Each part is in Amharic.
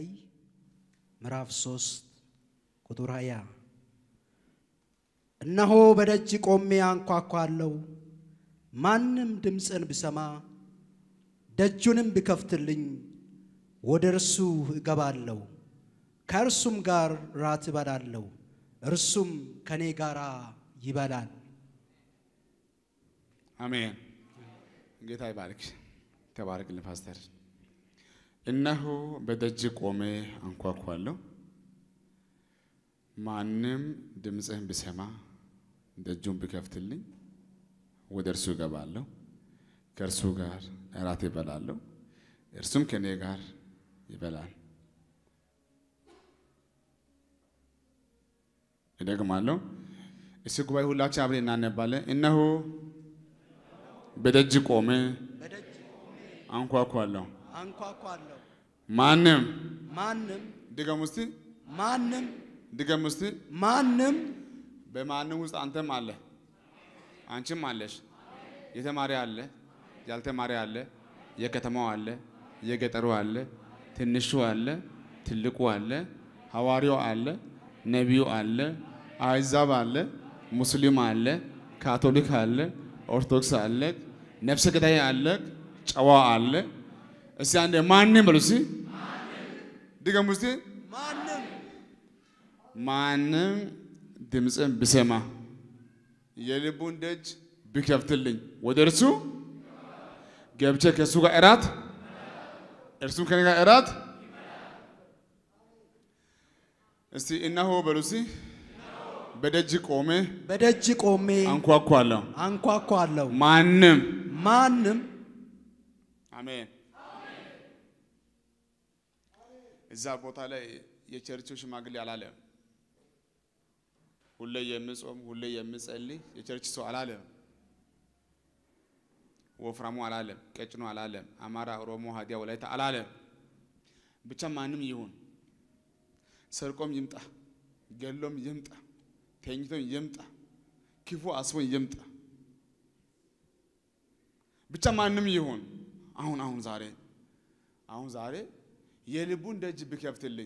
ራእይ ምዕራፍ 3 ቁጥር 20 እነሆ በደጅ ቆሜ አንኳኳለሁ፣ ማንም ድምፅን ብሰማ ደጁንም ቢከፍትልኝ ወደ እርሱ እገባለሁ፣ ከእርሱም ጋር ራት እበላለሁ፣ እርሱም ከኔ ጋር ይበላል። አሜን። ጌታ ይባርክ። ተባረክልን ፓስተር። እነሆ በደጅ ቆሜ አንኳኳለሁ፣ ማንም ድምፅህን ብሰማ ደጁን ቢከፍትልኝ ወደ እርሱ እገባለሁ፣ ከእርሱ ጋር እራት ይበላለሁ፣ እርሱም ከእኔ ጋር ይበላል። እደግማለሁ። እስቲ ጉባኤ ሁላችን አብረን እናነባለን። እነሆ በደጅ ቆሜ በደጅ ቆሜ አንኳኳለሁ፣ አንኳኳለሁ፣ ማንም ማንም ድገም ውስጥ ማንም ድገም ውስጥ ማንም በማንም ውስጥ አንተም አለ አንቺም አለሽ። የተማሪ አለ፣ ያልተማሪ አለ፣ የከተማው አለ፣ የገጠሩ አለ፣ ትንሹ አለ፣ ትልቁ አለ፣ ሐዋርያው አለ፣ ነቢዩ አለ፣ አሕዛብ አለ፣ ሙስሊም አለ፣ ካቶሊክ አለ፣ ኦርቶዶክስ አለ፣ ነፍሰ ገዳይ አለ፣ ጨዋ አለ። እስቲ አንዴ ማንም በሉ እስቲ ድገም ውስጥ ማንም ማንም ድምፅን ብሰማ የልቡን ደጅ ቢከፍትልኝ ወደ እርሱ ገብቼ ከእሱ ጋር እራት እርሱም ከኔ ጋር እራት። እስቲ እነሆ በሉ እስቲ በደጅ ቆሜ በደጅ ቆሜ አንኳኳለሁ፣ አንኳኳለሁ፣ ማንም ማንም አሜን። እዛ ቦታ ላይ የቸርቹ ሽማግሌ አላለም። ሁሌ የምጾም ሁሌ የምጸልይ የቸርች ሰው አላለም። ወፍራሙ አላለም፣ ቀጭኑ አላለም፣ አማራ፣ ኦሮሞ፣ ሀዲያ፣ ወላይታ አላለም። ብቻ ማንም ይሁን ሰርቆም ይምጣ፣ ገሎም ይምጣ፣ ተኝቶም ይምጣ፣ ክፉ አስቦን ይምጣ፣ ብቻ ማንም ይሁን አሁን አሁን ዛሬ አሁን ዛሬ የልቡን ደጅ ብከፍትልኝ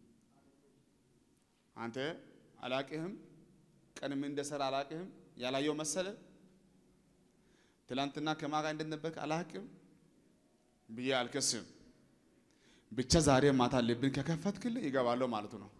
አንተ አላቅህም፣ ቀን ምን እንደሰራ አላቅህም፣ ያላየው መሰለ ትላንትና ከማን ጋር እንደነበርክ አላቅም ብዬ አልከስም። ብቻ ዛሬ ማታ ልብን ከከፈትክልኝ ይገባለሁ ማለቱ ነው።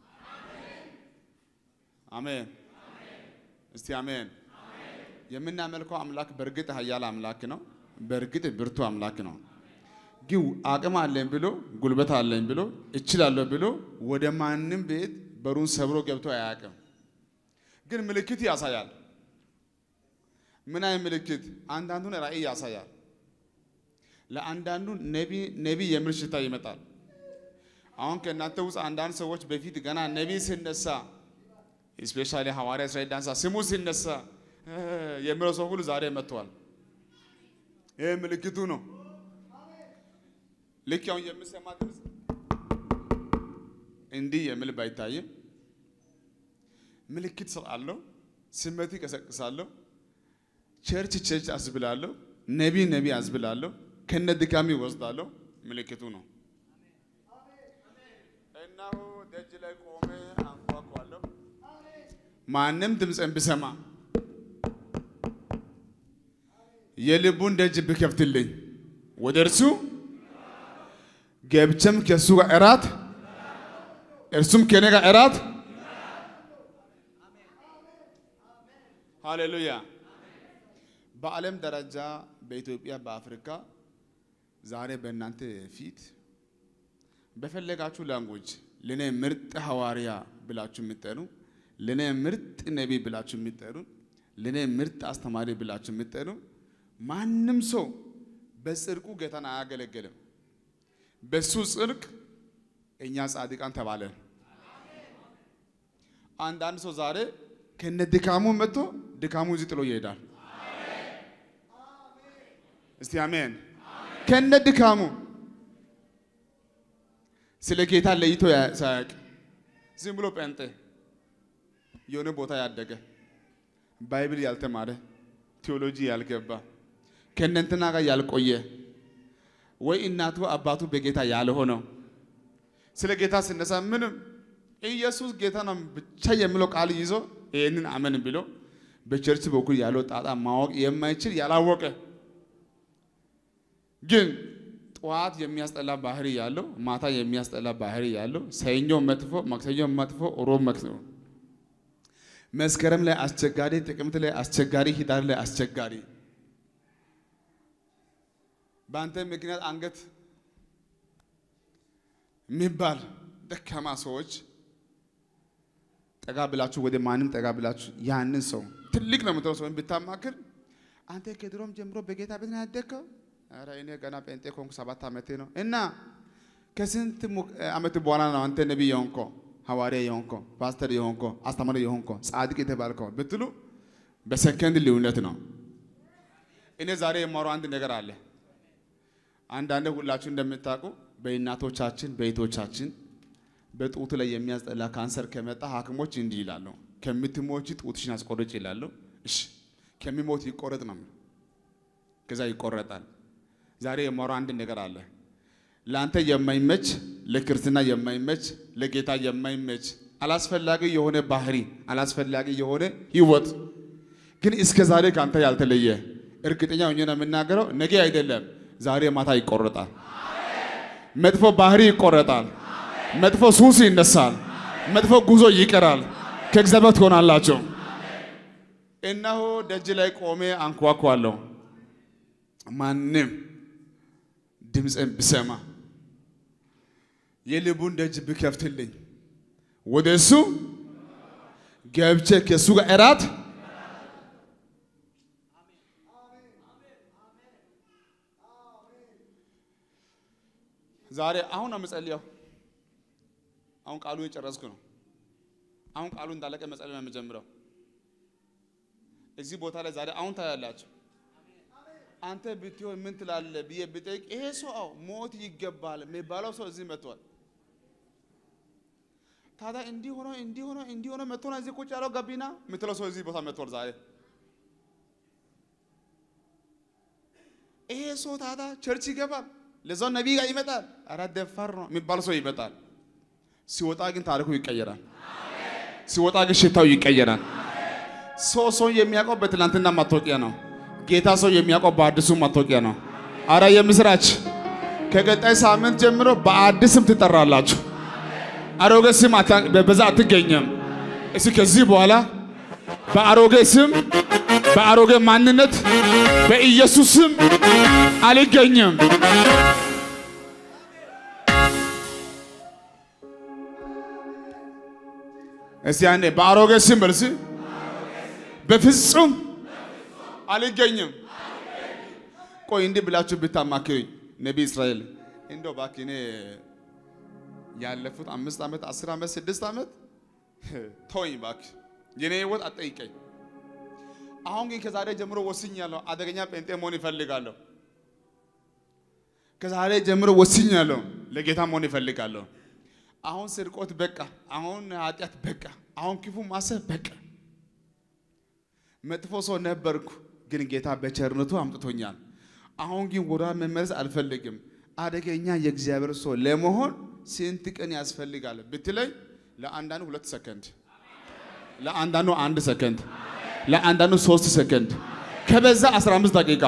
አሜን። እስቲ አሜን። የምናመልከው አምላክ በእርግጥ ኃያል አምላክ ነው። በእርግጥ ብርቱ አምላክ ነው። ግን አቅም አለኝ ብሎ ጉልበት አለኝ ብሎ እችላለሁ ብሎ ወደ ማንም ቤት በሩን ሰብሮ ገብቶ አያውቅም። ግን ምልክት ያሳያል። ምን አይነት ምልክት? አንዳንዱን ራእይ ያሳያል። ለአንዳንዱ ነቢ የሚል ሽታ ይመጣል። አሁን ከእናንተ ውስጥ አንዳንድ ሰዎች በፊት ገና ነቢ ሲነሳ ስፔሻሊ ሐዋርያ እስራኤል ዳንሳ ስሙ ሲነሳ የሚለው ሰው ሁሉ ዛሬ መጥቷል። ይህ ምልክቱ ነው። ልክ አሁን የምሰማ ድምፅ እንዲህ የሚል ባይታይም ምልክት ስላለው ስሜት ይቀሰቅሳለሁ። ቸርች ቸርች አስብላለሁ። ነቢ ነቢ አስብላለሁ። ከነ ድካሚ ወስዳለሁ። ምልክቱ ነው። እነሆ ደጅ ላይ ቆሜ አንኳኳለሁ፣ ማንም ድምፅን ብሰማ የልቡን ደጅ ብከፍትልኝ ወደ እርሱ ገብቼም ከእሱ ጋር እራት እርሱም ከኔ ጋር እራት። ሃሌሉያ። በዓለም ደረጃ በኢትዮጵያ፣ በአፍሪካ ዛሬ በእናንተ ፊት በፈለጋችሁ ላንጉጅ ለእኔ ምርጥ ሐዋርያ ብላችሁ የሚጠሩ ለእኔ ምርጥ ነቢይ ብላችሁ የሚጠሩ ለእኔ ምርጥ አስተማሪ ብላችሁ የሚጠሩ ማንም ሰው በጽድቁ ጌታን አያገለግልም። በሱ ጽድቅ እኛ ጻድቃን ተባለን። አንዳንድ ሰው ዛሬ ከነ ድካሙ መጥቶ ድካሙ እዚህ ጥሎ ይሄዳል። እስቲ አሜን። ከነ ድካሙ ስለ ጌታ ለይቶ ሳያውቅ ዝም ብሎ ጴንጤ የሆነ ቦታ ያደገ ባይብል ያልተማረ ቴዎሎጂ ያልገባ ከእነንትና ጋር ያልቆየ ወይ እናቱ አባቱ በጌታ ያልሆነው ስለ ጌታ ስነሳ ምንም ኢየሱስ ጌታ ነው ብቻ የሚለው ቃል ይዞ ይህንን አመን ብሎ በቸርች በኩል ያለው ጣጣ ማወቅ የማይችል ያላወቀ ግን ጠዋት የሚያስጠላ ባህሪ ያለው ማታ የሚያስጠላ ባህሪ ያለው ሰኞ መጥፎ፣ ማክሰኞ መጥፎ፣ ሮብ መጥፎ፣ መስከረም ላይ አስቸጋሪ፣ ጥቅምት ላይ አስቸጋሪ፣ ሂዳር ላይ አስቸጋሪ በአንተ ምክንያት አንገት የሚባል ደካማ ሰዎች ጠጋ ብላችሁ ወደ ማንም ጠጋ ብላችሁ ያንን ሰው ትልቅ ነው የምትለው ሰውን ብታማክር አንተ ከድሮም ጀምሮ በጌታ ቤት ነው ያደግከው? ኧረ እኔ ገና ጴንጤ ከሆንኩ ሰባት ዓመቴ ነው። እና ከስንት mu- ዓመት በኋላ ነው አንተ ነቢይ የሆንከው፣ ሐዋርያ የሆንከው፣ ፓስተር የሆንከው፣ አስተማሪ የሆንከው፣ ጻድቅ የተባልከው ብትሉ በሰከንድ ልዩነት ነው። እኔ ዛሬ የማወራው አንድ ነገር አለ። አንዳንድ ሁላችሁ እንደምታውቁ በእናቶቻችን በእህቶቻችን በጡት ላይ የሚያስጠላ ካንሰር ከመጣ ሐኪሞች እንዲህ ይላሉ፣ ከምትሞቺ ጡትሽን አስቆርጭ ይላሉ። እሺ ከሚሞት ይቆረጥ ነው። ከዛ ይቆረጣል። ዛሬ የማወራው አንድ ነገር አለ። ለአንተ የማይመች ለክርስትና የማይመች ለጌታ የማይመች አላስፈላጊ የሆነ ባህሪ አላስፈላጊ የሆነ ህይወት ግን እስከ ዛሬ ከአንተ ያልተለየ እርግጠኛ ሆኜ ነው የምናገረው። ነገ አይደለም ዛሬ ማታ ይቆረጣል። መጥፎ ባህሪ ይቆረጣል። መጥፎ ሱስ ይነሳል። መጥፎ ጉዞ ይቀራል። ከእግዚአብሔር ትሆናላችሁ። እነሆ ደጅ ላይ ቆሜ አንኳኳለሁ። ማንም ድምፅን ብሰማ የልቡን ደጅ ብከፍትልኝ ወደ እሱ ገብቼ ከእሱ ጋር እራት ዛሬ አሁን ነው የምጸልየው። አሁን ቃሉ የጨረስኩ ነው። አሁን ቃሉ እንዳለቀ መጸለይ ነው የምጀምረው። እዚህ ቦታ ላይ ዛሬ አሁን ታያላችሁ። አንተ ብትሆን ምን ትላለህ ብዬ ብጠይቅ ይሄ ሰው አዎ ሞት ይገባል የሚባለው ሰው እዚህ መጥቷል። ታዲያ እንዲህ ሆኖ እንዲህ ሆኖ እንዲህ ሆኖ መጥቶ ነው እዚህ ቁጭ ያለው ገቢና የምትለው ሰው እዚህ ቦታ መጥቷል ዛሬ። ይሄ ሰው ታዲያ ቸርች ይገባል፣ ለዛው ነቢይ ጋር ይመጣል። ኧረ ደፋር ነው የሚባል ሰው ይመጣል። ሲወጣ ግን ታሪኩ ይቀየራል። ሲወጣ ግን ሽታው ይቀየራል። ሰው ሰው የሚያውቀው በትናንትና ማታወቂያ ነው። ጌታ ሰው የሚያውቀው በአዲሱ ማታወቂያ ነው። አረ የምስራች! ከቀጣይ ሳምንት ጀምሮ በአዲስ ስም ትጠራላችሁ። አሮጌ ስም አታ- በዛ አትገኘም። እስኪ ከዚህ በኋላ በአሮጌ ስም በአሮጌ ማንነት በኢየሱስ ስም አልገኝም። እስቲ አንዴ በአሮጌ ስም በልስ በፍጹም አልገኝም። ቆይ እንዲህ ብላችሁ ብታማክሩኝ ነቢይ እስራኤል እንደው እባክህ እኔ ያለፉት አምስት ዓመት አስር ዓመት ስድስት ዓመት ተወኝ እባክህ የኔ ህይወት አትጠይቀኝ። አሁን ግን ከዛሬ ጀምሮ ወስኛለሁ፣ አደገኛ ጴንጤ መሆን ይፈልጋለሁ። ከዛሬ ጀምሮ ወስኛለሁ፣ ለጌታ መሆን ይፈልጋለሁ። አሁን ስርቆት በቃ፣ አሁን ኃጢአት በቃ፣ አሁን ክፉ ማሰብ በቃ። መጥፎ ሰው ነበርኩ፣ ግን ጌታ በቸርነቱ አምጥቶኛል። አሁን ግን ወደ መመለስ አልፈልግም። አደገኛ የእግዚአብሔር ሰው ለመሆን ስንት ቀን ያስፈልጋል ብትለኝ፣ ለአንዳንዱ ሁለት ሰከንድ፣ ለአንዳንዱ አንድ ሰከንድ፣ ለአንዳንዱ ሶስት ሰከንድ፣ ከበዛ 15 ደቂቃ።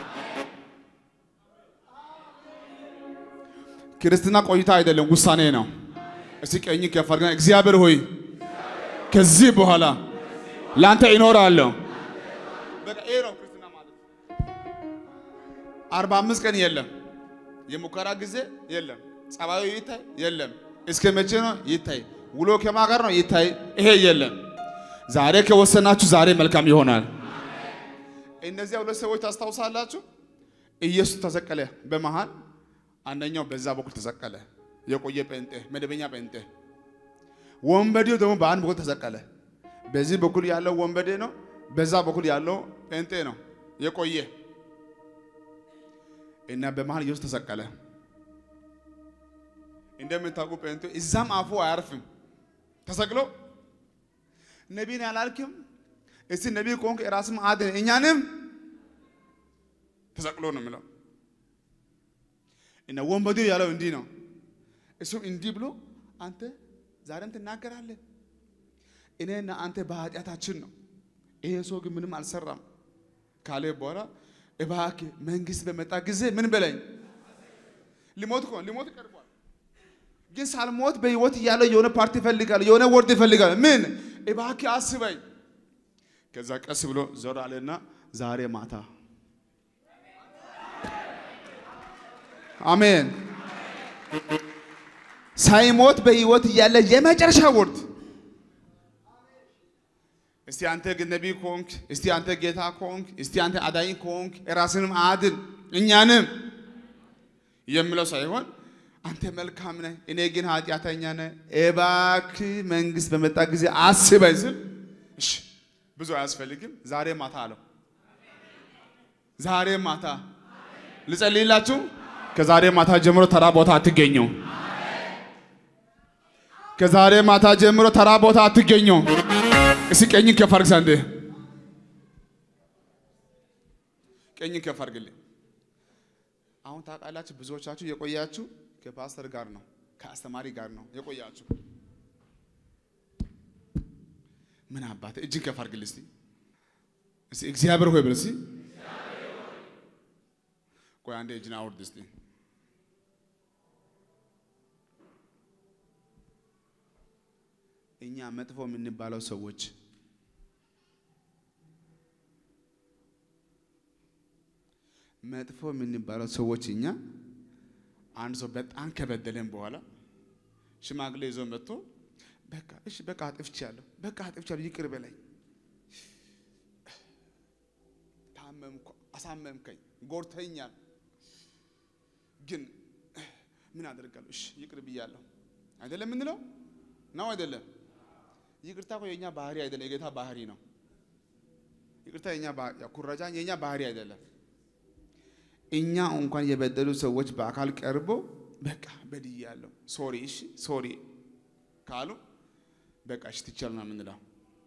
ክርስትና ቆይታ አይደለም፣ ውሳኔ ነው። እስቲ ቀኝ ከፍ አድርገን እግዚአብሔር ሆይ ከዚህ በኋላ ለአንተ ይኖራለሁ። በቃ ይሄ ነው ክርስትና ማለት። አርባ አምስት ቀን የለም፣ የሙከራ ጊዜ የለም፣ ጸባዩ ይታይ የለም። እስከ መቼ ነው ይታይ? ውሎ ከማን ጋር ነው ይታይ? ይሄ የለም። ዛሬ ከወሰናችሁ ዛሬ መልካም ይሆናል። እነዚያ ሁለት ሰዎች ታስታውሳላችሁ? ኢየሱስ ተሰቀለ በመሃል አንደኛው በዛ በኩል ተሰቀለ፣ የቆየ ጴንጤ፣ መደበኛ ጴንጤ። ወንበዴው ደግሞ በአንድ በኩል ተሰቀለ። በዚህ በኩል ያለው ወንበዴ ነው፣ በዛ በኩል ያለው ጴንጤ ነው የቆየ እና በመሃል ኢየሱስ ተሰቀለ። እንደምታውቁ ጴንጤ እዛም አፉ አያርፍም። ተሰቅሎ ነቢይን ያላልክም እስቲ ነቢይ ከሆንክ የራስም አድን እኛንም ተሰቅሎ ነው የሚለው እና ወንበዴው ያለው እንዲህ ነው። እሱም እንዲህ ብሎ አንተ ዛሬም ትናገራለህ፣ እኔና አንተ በኃጢአታችን ነው፣ ይሄ ሰው ግን ምንም አልሰራም ካለ በኋላ እባክህ መንግስት በመጣ ጊዜ ምን በለኝ። ሊሞት እኮ ነው፣ ሊሞት ቀርቧል። ግን ሳልሞት በህይወት እያለው የሆነ ፓርቲ ይፈልጋል፣ የሆነ ወርድ ይፈልጋል። ምን እባክህ አስበኝ። ከዛ ቀስ ብሎ ዞር አለና ዛሬ ማታ አሜን ሳይሞት በህይወት እያለ የመጨረሻ ወርድ እስቲ አንተ ግን ነቢይ ከሆንክ እስቲ አንተ ጌታ ከሆንክ እስቲ አንተ አዳኝ ከሆንክ ራስንም አድን እኛንም የምለው ሳይሆን አንተ መልካም ነህ፣ እኔ ግን ኃጢአተኛ ነህ፣ እባክህ መንግስት በመጣ ጊዜ አስበኝ ስል እሺ ብዙ አያስፈልግም። ዛሬ ማታ አለው። ዛሬ ማታ ልጸልይላችሁ። ከዛሬ ማታ ጀምሮ ተራ ቦታ አትገኙ። ከዛሬ ማታ ጀምሮ ተራ ቦታ አትገኙ። እስኪ ቀኝ ከፍ አድርግ ሳንዴ ቀኝ ከፍ አድርግልኝ። አሁን ታውቃላችሁ፣ ብዙዎቻችሁ የቆያችሁ ከፓስተር ጋር ነው፣ ከአስተማሪ ጋር ነው የቆያችሁ። ምን አባት እጅን ከፍ አድርግልኝ እስቲ እስቲ እግዚአብሔር ሆይ በል እስቲ ቆይ አንዴ እጅን አውርድ እስቲ እኛ መጥፎ የምንባለው ሰዎች መጥፎ የምንባለው ሰዎች እኛ አንድ ሰው በጣም ከበደለን በኋላ ሽማግሌ ይዞ መጥቶ በቃ እሺ በቃ አጥፍቻለሁ፣ በቃ አጥፍቻለሁ፣ ይቅር በለኝ፣ ታመምኩ፣ አሳመምከኝ፣ ጎርተኛል፣ ግን ምን አደርጋለሁ? እሺ ይቅር ብያለሁ። አይደለም የምንለው ነው አይደለም? ይቅርታ እኮ የኛ ባህሪ አይደለም፣ የጌታ ባህሪ ነው። ይቅርታ የኛ ኩረጃ የኛ ባህሪ አይደለም። እኛ እንኳን የበደሉ ሰዎች በአካል ቀርቦ በቃ በድያለሁ፣ ሶሪ፣ እሺ ሶሪ ካሉ በቃ እሺ ትቻል ነው የምንለው።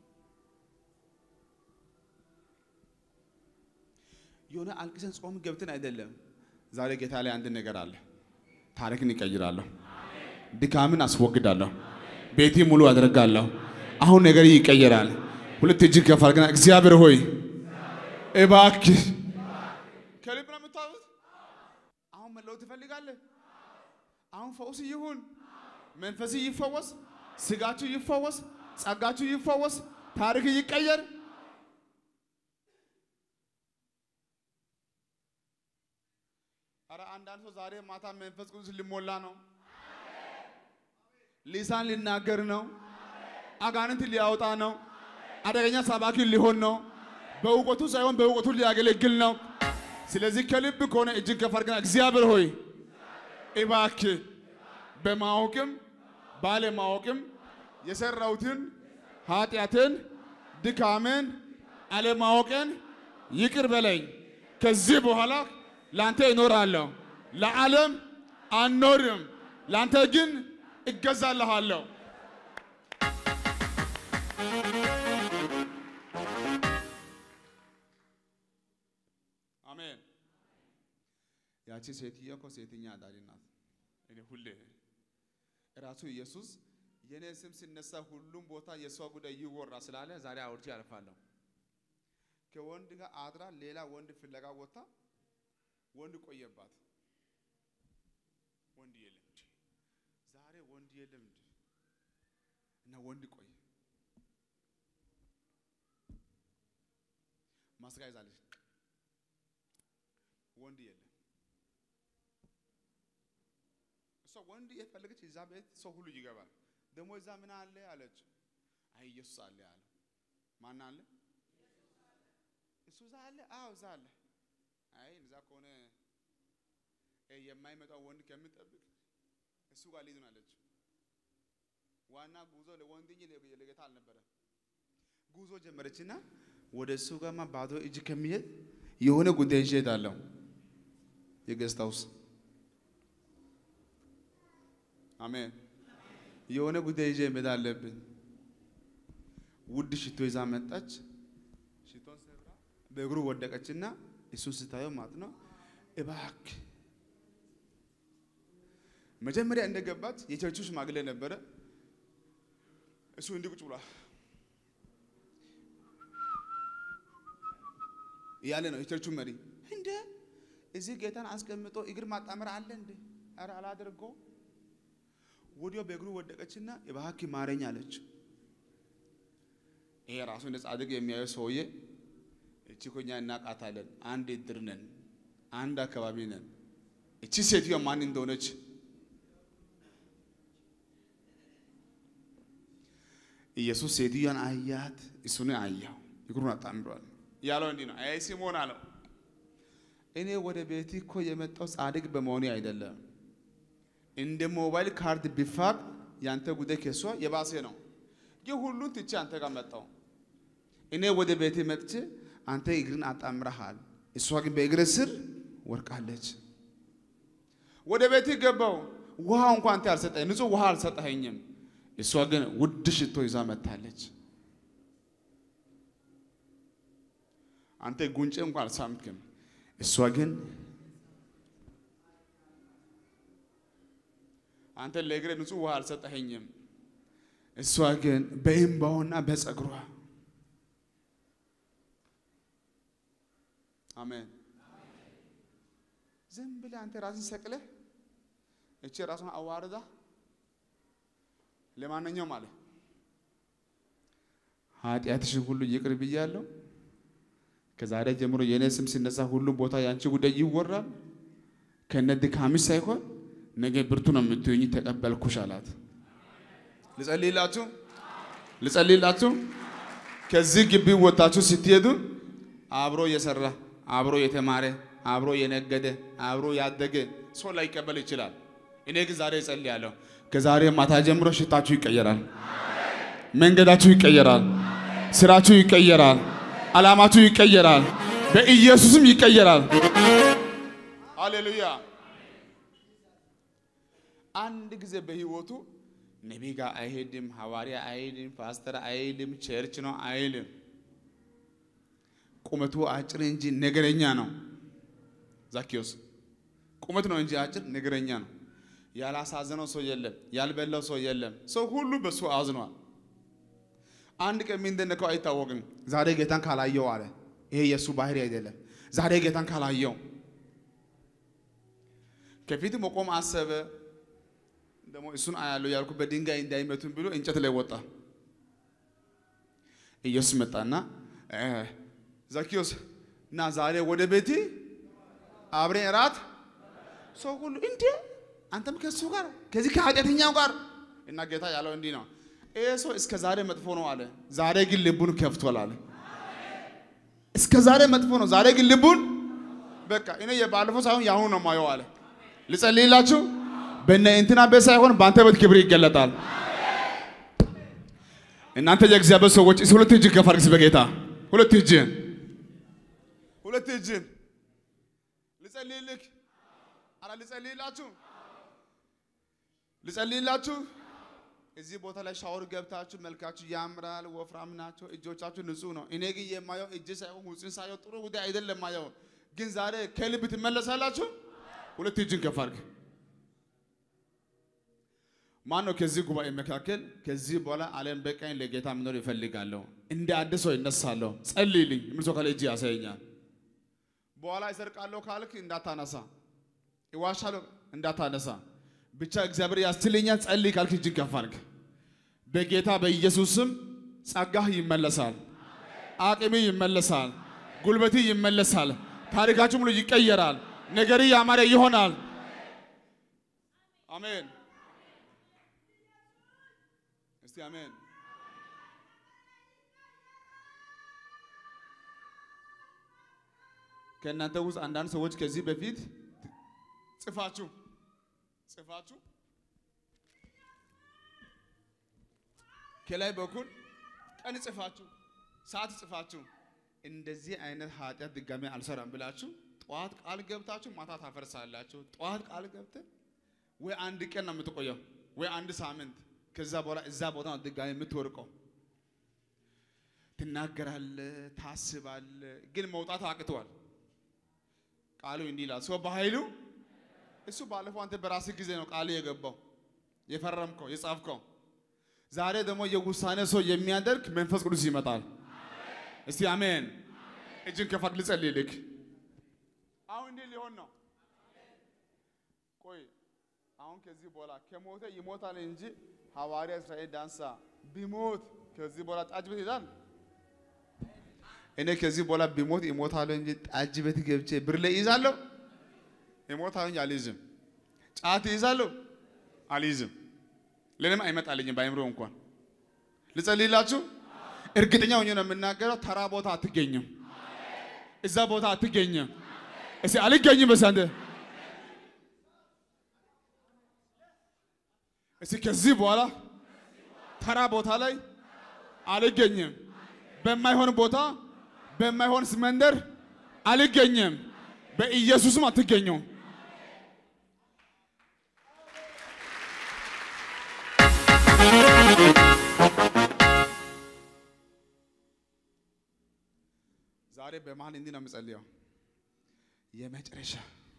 የሆነ አልቅሰን ጾም ገብተን አይደለም። ዛሬ ጌታ ላይ አንድ ነገር አለ። ታሪክን ይቀይራለሁ፣ ድካምን አስወግዳለሁ፣ ቤቴ ሙሉ አደርጋለሁ። አሁን ነገር ይቀየራል። ሁለት እጅግ ከፍ አድርገና እግዚአብሔር ሆይ እባክህ ከልብ ነው የምታወት። አሁን መለወጥ ትፈልጋለህ? አሁን ፈውስ ይሁን፣ መንፈስ ይፈወስ፣ ስጋችሁ ይፈወስ፣ ጸጋችሁ ይፈወስ፣ ታሪክ ይቀየር። አረ አንዳንድ ሰው ዛሬ ማታ መንፈስ ቅዱስ ሊሞላ ነው፣ ሊሳን ሊናገር ነው፣ አጋንንት ሊያወጣ ነው፣ አደገኛ ሰባኪ ሊሆን ነው። በእውቀቱ ሳይሆን በእውቀቱ ሊያገለግል ነው። ስለዚህ ከልብ ከሆነ እጅግ ከፍ አድርገና እግዚአብሔር ሆይ እባክህ በማወቅም ባለማወቅም የሰራሁትን ኃጢአትን፣ ድካምን፣ አለማወቅን ይቅር በለኝ። ከዚህ በኋላ ላንተ እኖራለሁ፣ ለዓለም አልኖርም፣ ላንተ ግን እገዛልሃለሁ። አሜን። ያቺ ሴትዮ እኮ ሴተኛ አዳሪ ናት። እኔ ሁሌ ራሱ ኢየሱስ የኔ ስም ሲነሳ ሁሉም ቦታ የሷ ጉዳይ ይወራ ስላለ ዛሬ አውርቼ ያልፋለሁ። ከወንድ ጋር አድራ ሌላ ወንድ ፍለጋ ወጥታ ወንድ ቆየባት። ወንድ የለም እንጂ ዛሬ ወንድ የለም እንጂ እና ወንድ ቆየ። ማስጋ ይዛለች። ወንድ የለም። እሷ ወንድ የፈለገች እዛ ቤት ሰው ሁሉ ይገባል። ደግሞ እዛ ምን አለ አለች። አይ ኢየሱስ አለ አለ። ማን አለ? እሱ እዛ አለ። አዎ እዛ አለ። አይ እዛ ከሆነ የማይመጣው ወንድ ከምጠብቅ እሱ ጋር ልሂድ ነው አለች። ዋና ጉዞ ለወንድ እንጂ ለጌታ አልነበረ። ጉዞ ጀመረችና ወደ እሱ ጋርማ ባዶ እጅ ከሚሄድ የሆነ ጉዳይ ይዤ እሄዳለሁ። የጌስት ሃውስ አሜን። የሆነ ጉዳይ ይዤ መሄድ አለብኝ። ውድ ሽቶ ይዛ መጣች። ሽቶን ሰብራ በእግሩ ወደቀችና እሱን ስታየው ማለት ነው እባክህ መጀመሪያ እንደገባች የቸርቹ ሽማግሌ ነበረ። እሱ እንዲህ ቁጭ ብሏል እያለ ነው የቸርቹ መሪ። እንደ እዚህ ጌታን አስቀምጦ እግር ማጣመር አለ እንደ ኧረ አላደርገው። ወዲያው በእግሩ ወደቀችና እባክህ ማረኝ አለች። ይሄ ራሱ እንደ ጻድቅ የሚያየው ሰውዬ እቺ እኮ እኛ እናቃታለን፣ አንድ እድር ነን፣ አንድ አካባቢ ነን። እቺ ሴትዮ ማን እንደሆነች ኢየሱስ ሴትዮዋን አያት፣ እሱን አያው፣ እግሩን አጣምሯል። ያለው እንዲህ ነው፣ አይ ሲሞን አለው እኔ ወደ ቤት እኮ የመጣው ጻድቅ በመሆኔ አይደለም። እንደ ሞባይል ካርድ ቢፋቅ ያንተ ጉዳይ ከሷ የባሰ ነው። ይህ ሁሉን ትቼ አንተ ጋር መጣው። እኔ ወደ ቤት መጥቼ አንተ እግርን አጣምረሃል፣ እሷ ግን በእግር ስር ወርቃለች። ወደ ቤት ገባው፣ ውሃ እንኳን አንተ አልሰጠኝ፣ ንጹህ ውሃ አልሰጠኸኝም። እሷ ግን ውድ ሽቶ ይዛ መጥታለች። አንተ ጉንጭ እንኳን አልሳምክም። እሷ ግን አንተ ለእግሬ ንጹህ ውሃ አልሰጠኸኝም። እሷ ግን በእንባውና በጸጉሯ አሜን። ዝም ብለህ አንተ ራስን ሰቅለህ እቺ ራሷን አዋርዳ ለማንኛውም አለ ኃጢአትሽን ሁሉ ይቅር ብያለሁ። ከዛሬ ጀምሮ የእኔ ስም ሲነሳ ሁሉም ቦታ የአንቺ ጉዳይ ይወራል። ከነ ድካምሽ ሳይሆን ነገ ብርቱ ነው የምትሆኝ፣ ተቀበልኩሽ አላት። ልጸልይላችሁ ልጸልይላችሁ። ከዚህ ግቢ ወጣችሁ ስትሄዱ አብሮ የሰራ አብሮ የተማረ አብሮ የነገደ አብሮ ያደገ ሰው ላይቀበል ይችላል። እኔ ግን ዛሬ እጸልያለሁ። ከዛሬ ማታ ጀምሮ ሽታችሁ ይቀየራል፣ መንገዳችሁ ይቀየራል፣ ስራችሁ ይቀየራል፣ ዓላማችሁ ይቀየራል፣ በኢየሱስም ይቀየራል። ሃሌሉያ። አንድ ጊዜ በህይወቱ ነቢይ ጋር አይሄድም፣ ሐዋርያ አይሄድም፣ ፓስተር አይሄድም፣ ቸርች ነው አይልም። ቁመቱ አጭር እንጂ ነገረኛ ነው። ዛኪዮስ ቁመት ነው እንጂ አጭር ነገረኛ ነው። ያላሳዘነው ሰው የለም፣ ያልበላው ሰው የለም። ሰው ሁሉ በሱ አዝኗል። አንድ ቀን ምን እንደነካው አይታወቅም። ዛሬ ጌታን ካላየው አለ። ይሄ የእሱ ባህሪ አይደለም። ዛሬ ጌታን ካላየው ከፊት መቆም አሰበ። ደግሞ እሱን አያለው ያልኩ በድንጋይ እንዳይመቱን ብሎ እንጨት ላይ ወጣ። ኢየሱስ መጣና ዛኪዮስ እና ዛሬ ወደ ቤቴ አብሬን እራት ሰው ሁሉ እንዴ አንተም ከሱ ጋር ከዚህ ከኃጢአተኛው ጋር እና ጌታ ያለው እንዲህ ነው። ይሄ ሰው እስከ ዛሬ መጥፎ ነው አለ። ዛሬ ግን ልቡን ከፍቷል አለ። እስከ ዛሬ መጥፎ ነው፣ ዛሬ ግን ልቡን በቃ እኔ የባለፈው ሳይሆን የአሁኑ ነው ማየው አለ። ልጸልይላችሁ በእነ እንትና ቤት ሳይሆን በአንተ ቤት ክብር ይገለጣል። እናንተ የእግዚአብሔር ሰዎች እስኪ ሁለት እጅ ከፍ አድርግ እስኪ በጌታ ሁለት እጅን ሁለት እጅን ልጸልይልክ አረ ልጸልይላችሁ ልጸልይላችሁ እዚህ ቦታ ላይ ሻወር ገብታችሁ መልካችሁ ያምራል፣ ወፍራም ናቸው፣ እጆቻችሁ ንጹህ ነው። እኔ ግን የማየው እጅ ሳይሆን ውጭን ሳየው ጥሩ ጉዳይ አይደለም ማየው። ግን ዛሬ ከልብ ትመለሳላችሁ። ሁለት እጅን ከፍ አድርግ። ማን ነው ከዚህ ጉባኤ መካከል ከዚህ በኋላ ዓለም በቀኝ ለጌታ መኖር ይፈልጋለሁ፣ እንደ አዲስ ሰው ይነሳለሁ፣ ጸልይልኝ የሚል ሰው ካለ እጅ ያሳየኛል። በኋላ ይሰርቃለሁ ካልክ እንዳታነሳ፣ ይዋሻለሁ እንዳታነሳ ብቻ እግዚአብሔር ያስችለኛል ጸልይ ካልክ እጅን ከፍ አድርግ። በጌታ በኢየሱስ ስም ጸጋህ ይመለሳል፣ አቅሚ ይመለሳል፣ ጉልበቲ ይመለሳል፣ ታሪካችሁ ሙሉ ይቀየራል፣ ነገሪ ያማረ ይሆናል። አሜን። እስቲ አሜን። ከእናንተ ውስጥ አንዳንድ ሰዎች ከዚህ በፊት ጽፋችሁ ጽፋችሁ ከላይ በኩል ቀን ጽፋችሁ ሰዓት ጽፋችሁ እንደዚህ አይነት ኃጢአት ድጋሚ አልሰራም ብላችሁ ጠዋት ቃል ገብታችሁ ማታ ታፈርሳላችሁ። ጠዋት ቃል ገብተህ ወይ አንድ ቀን ነው የምትቆየው ወይ አንድ ሳምንት። ከዛ በኋላ እዛ ቦታ ነው ድጋሚ የምትወርቀው። ትናገራለህ፣ ታስባለህ፣ ግን መውጣት አቅተዋል። ቃሉ እንዲህ ይላል ሰው በኃይሉ እሱ ባለፈው አንተ በራስህ ጊዜ ነው ቃል የገባው የፈረምከው የጻፍከው። ዛሬ ደግሞ የውሳኔ ሰው የሚያደርግ መንፈስ ቅዱስ ይመጣል። እስቲ አሜን። እጅን ከፋት ልጸልይልክ። አሁን እንዲህ ሊሆን ነው። ቆይ አሁን ከዚህ በኋላ ከሞተ ይሞታል እንጂ ሐዋርያ እስራኤል ዳንሳ ቢሞት ከዚህ በኋላ ጠጅ ቤት ይሄዳል። እኔ ከዚህ በኋላ ቢሞት ይሞታለሁ እንጂ ጠጅ ቤት ገብቼ ብር ላይ ይዛለሁ ይሞታለሁ እንጂ አልይዝም። ጫት ይዛለሁ አልይዝም። ለእኔም አይመጣልኝም በአይምሮ እንኳን ልጸልይላችሁ። እርግጠኛ ሆኜ ነው የምናገረው። ተራ ቦታ አትገኝም፣ እዛ ቦታ አትገኝም። እስኪ አልገኝም በስ አንተ እስኪ ከዚህ በኋላ ተራ ቦታ ላይ አልገኝም፣ በማይሆን ቦታ በማይሆን መንደር አልገኝም። በኢየሱስም አትገኙም። ዛሬ በመሀል እንዲህ ነው የምጸልየው። የመጨረሻ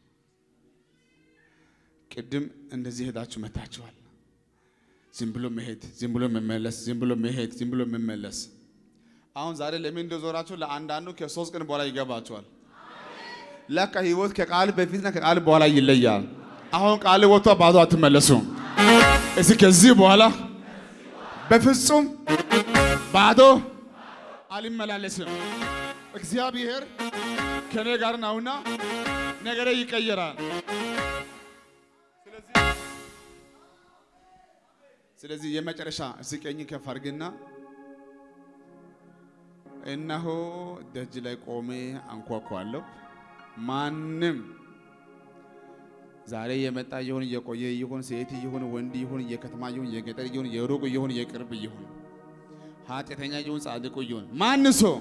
ቅድም እንደዚህ ሄዳችሁ መታችኋል። ዝም ብሎ መሄድ፣ ዝም ብሎ መመለስ፣ ዝም ብሎ መሄድ፣ ዝም ብሎ መመለስ። አሁን ዛሬ ለምን እንደዞራችሁ ለአንዳንዱ ከሶስት ቀን በኋላ ይገባችኋል። ለካ ህይወት ከቃል በፊትና ከቃል በኋላ ይለያል። አሁን ቃል ወጥቶ ባዶ አትመለሱም። እስኪ ከዚህ በኋላ በፍጹም ባዶ አልመላለስም። እግዚአብሔር ከኔ ጋር ነውና ነገሬ ይቀየራል። ስለዚህ የመጨረሻ እስኪ ቀኝ ከፍ አድርግና እነሆ ደጅ ላይ ቆሜ አንኳኳለሁ። ማንም ዛሬ የመጣ ይሁን የቆየ ይሁን ሴት ይሁን ወንድ ይሁን የከተማ ይሁን የገጠር ይሁን የሩቅ ይሁን የቅርብ ይሁን ኃጢአተኛ ይሁን ጻድቁ ይሁን ማን ሰው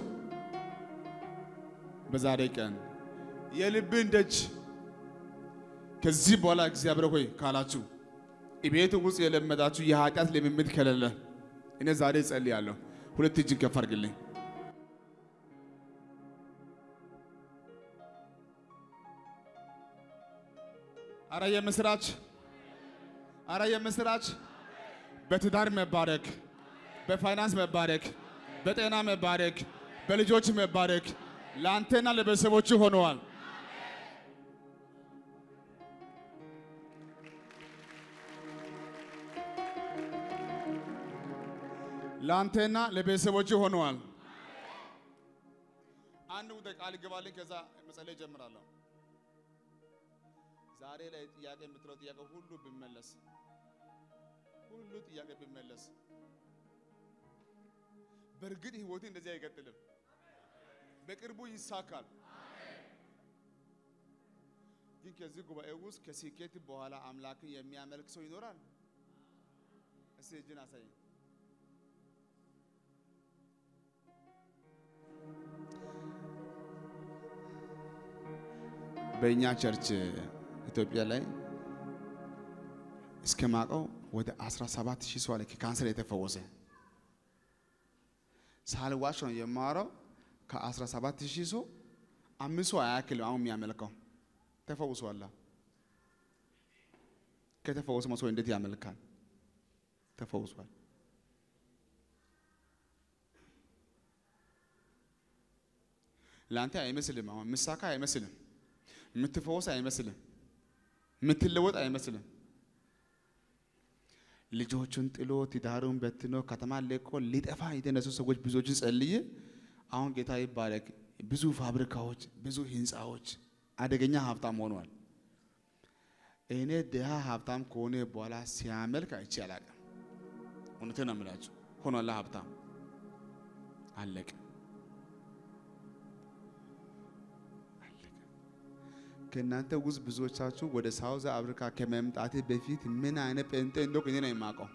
በዛሬ ቀን የልብን ደጅ ከዚህ በኋላ እግዚአብሔር ሆይ ካላችሁ ቤት ውስጥ የለመዳችሁ የኃጢአት ልምምድ ከሌለ እኔ ዛሬ እጸልያለሁ። ሁለት እጅን ከፍ አድርግልኝ። አረ የምስራች፣ አረ የምስራች። በትዳር መባረክ፣ በፋይናንስ መባረክ፣ በጤና መባረክ፣ በልጆች መባረክ ለአንተና ለቤተሰቦች ሆነዋል። ለአንተና ለቤተሰቦች ሆነዋል። አንድ ጉዳይ ቃል ይገባልኝ፣ ከዛ መጸለይ ጀምራለሁ። ዛሬ ላይ ጥያቄ የምትለው ጥያቄ ሁሉ ቢመለስ ሁሉ ጥያቄ ቢመለስ በእርግጥ ህይወቴ እንደዚህ አይቀጥልም። በቅርቡ ይሳካል። ግን ከዚህ ጉባኤ ውስጥ ከስኬት በኋላ አምላክን የሚያመልክ ሰው ይኖራል? እስቲ እጅን አሳየኝ። በእኛ ቸርች ኢትዮጵያ ላይ እስከ ማቀው ወደ 17 ሺህ ሰው አለ ከካንሰር የተፈወሰ ሳልዋሽ ነው የማወራው። ከ17 ሺህ ሰው አምስት ሰው አያክልም አሁን የሚያመልከው ተፈውሷል። ከተፈወሰ ሰው እንዴት ያመልካል? ተፈውሷል። ለአንተ አይመስልም። አሁን ምሳካ አይመስልም። የምትፈወስ አይመስልም። የምትለወጥ አይመስልም። ልጆቹን ጥሎ ትዳሩን በትኖ ከተማ ለቆ ሊጠፋ የተነሱ ሰዎች ብዙዎችን ጸልዬ አሁን ጌታ ይባረክ። ብዙ ፋብሪካዎች፣ ብዙ ህንፃዎች፣ አደገኛ ሀብታም ሆኗል። እኔ ድሃ ሀብታም ከሆነ በኋላ ሲያመልክ አይቼ አላውቅም። እውነቴን ነው የምላችሁ። ሆኗላ ሀብታም አለቀ። ከእናንተ ውስጥ ብዙዎቻችሁ ወደ ሳውዝ አፍሪካ ከመምጣቴ በፊት ምን አይነት ጴንጤ እንደሆንኩ እኔ ነው የማውቀው።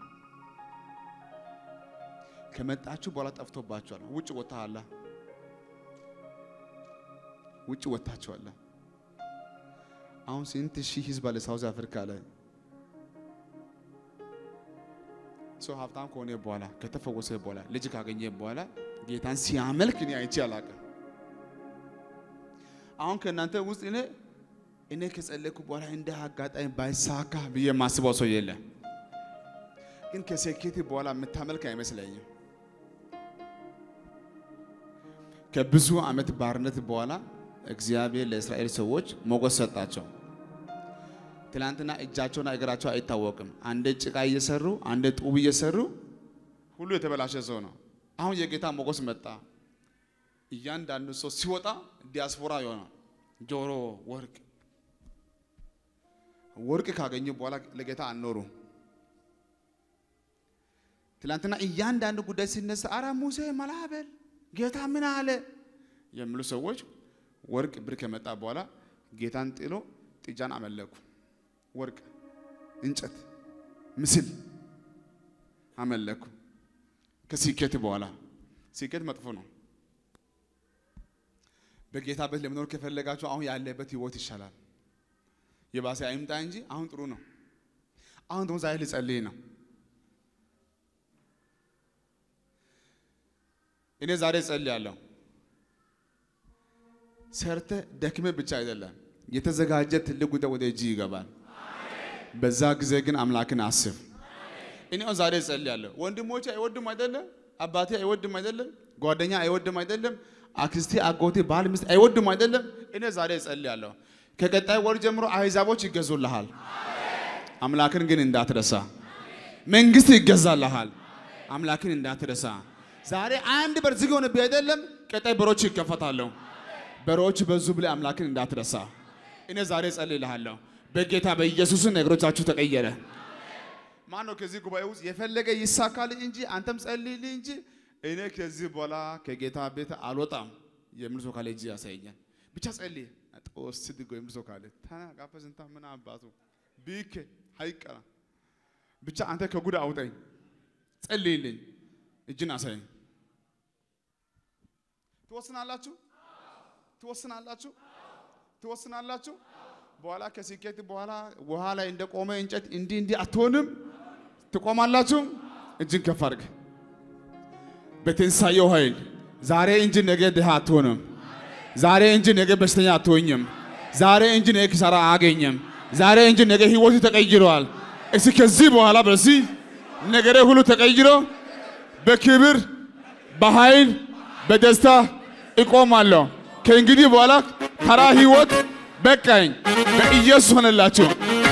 ከመጣችሁ በኋላ ጠፍቶባችኋል። ውጭ ወጥተሃል፣ ውጭ ወጥታችኋል። አሁን ስንት ሺህ ህዝብ አለ ሳውዝ አፍሪካ ላይ። ሰው ሀብታም ከሆነ በኋላ ከተፈወሰ በኋላ ልጅ ካገኘ በኋላ ጌታን ሲያመልክ እኔ አይቼ አላውቅም። አሁን ከእናንተ ውስጥ እኔ እኔ ከጸለይኩ በኋላ እንደ አጋጣሚ ባይሳካ ብዬ የማስበው ሰው የለም። ግን ከስኬት በኋላ የምታመልክ አይመስለኝም። ከብዙ ዓመት ባርነት በኋላ እግዚአብሔር ለእስራኤል ሰዎች ሞገስ ሰጣቸው። ትላንትና እጃቸውና እግራቸው አይታወቅም። አንዴ ጭቃ እየሰሩ አንዴ ጡብ እየሰሩ ሁሉ የተበላሸ ሰው ነው። አሁን የጌታ ሞገስ መጣ። እያንዳንዱ ሰው ሲወጣ ዲያስፖራ የሆነ ጆሮ፣ ወርቅ ወርቅ ካገኙ በኋላ ለጌታ አልኖሩ። ትላንትና እያንዳንዱ ጉዳይ ሲነሳ አረ ሙሴ መላበል ጌታ ምን አለ የሚሉ ሰዎች ወርቅ ብር ከመጣ በኋላ ጌታን ጥሎ ጥጃን አመለኩ። ወርቅ፣ እንጨት፣ ምስል አመለኩ። ከስኬት በኋላ ስኬት መጥፎ ነው። በጌታ ቤት ለመኖር ከፈለጋችሁ አሁን ያለበት ህይወት ይሻላል። የባሰ አይምጣ እንጂ አሁን ጥሩ ነው። አሁን ደግሞ ዛሬ ልጸልይ ነው። እኔ ዛሬ ጸልያለሁ። ሰርተ ደክመ ብቻ አይደለም የተዘጋጀ ትልቅ ጉዳይ ወደ እጅ ይገባል። በዛ ጊዜ ግን አምላክን አስብ። እኔ አሁን ዛሬ ጸልያለሁ። ወንድሞቼ አይወድም አይደለም፣ አባቴ አይወድም አይደለም፣ ጓደኛ አይወድም አይደለም፣ አክስቴ፣ አጎቴ፣ ባል፣ ሚስት አይወድም አይደለም። እኔ ዛሬ ጸልያለሁ። ከቀጣይ ወር ጀምሮ አሕዛቦች ይገዙልሃል። አምላክን ግን እንዳትረሳ። መንግስት ይገዛልሃል። አምላክን እንዳትረሳ። ዛሬ አንድ በር ዝግ ሆነብህ አይደለም፣ ቀጣይ በሮች ይከፈታሉ። በሮች በዙ ብለህ አምላክን እንዳትረሳ። እኔ ዛሬ ጸልይልሃለሁ። በጌታ በኢየሱስን ነገሮቻችሁ ተቀየረ። ማን ነው ከዚህ ጉባኤ ውስጥ የፈለገ ይሳካል እንጂ አንተም ጸልይልኝ እንጂ እኔ ከዚህ በኋላ ከጌታ ቤት አልወጣም የሚል ሰው ካለ እጅ ያሳየኛል። ብቻ ጸልይ ጦስ ድጎ የሚል ሰው ካለ ተናቃፈ ስንታ ምን አባቱ ቢክ አይቀራ ብቻ አንተ ከጉድ አውጠኝ፣ ጸልይልኝ፣ እጅን አሳየኝ። ትወስናላችሁ ትወስናላችሁ ትወስናላችሁ። በኋላ ከስኬት በኋላ ውሃ ላይ እንደቆመ እንጨት እንዲህ እንዲህ አትሆንም። ትቆማላችሁ። እጅን ከፍ አድርግ። በትንሳኤው ኃይል ዛሬ እንጂ ነገ ድሃ አትሆንም። ዛሬ እንጂ ነገ በሽተኛ አትሆኝም። ዛሬ እንጂ ነገ ኪሳራ አያገኝም። ዛሬ እንጂ ነገ ህይወቱ ተቀይሯል። እስኪ ከዚህ በኋላ በዚህ ነገሬ ሁሉ ተቀይሮ በክብር በኃይል በደስታ እቆማለሁ። ከእንግዲህ በኋላ ተራ ህይወት በቃኝ። በኢየሱስ ሆነላችሁ።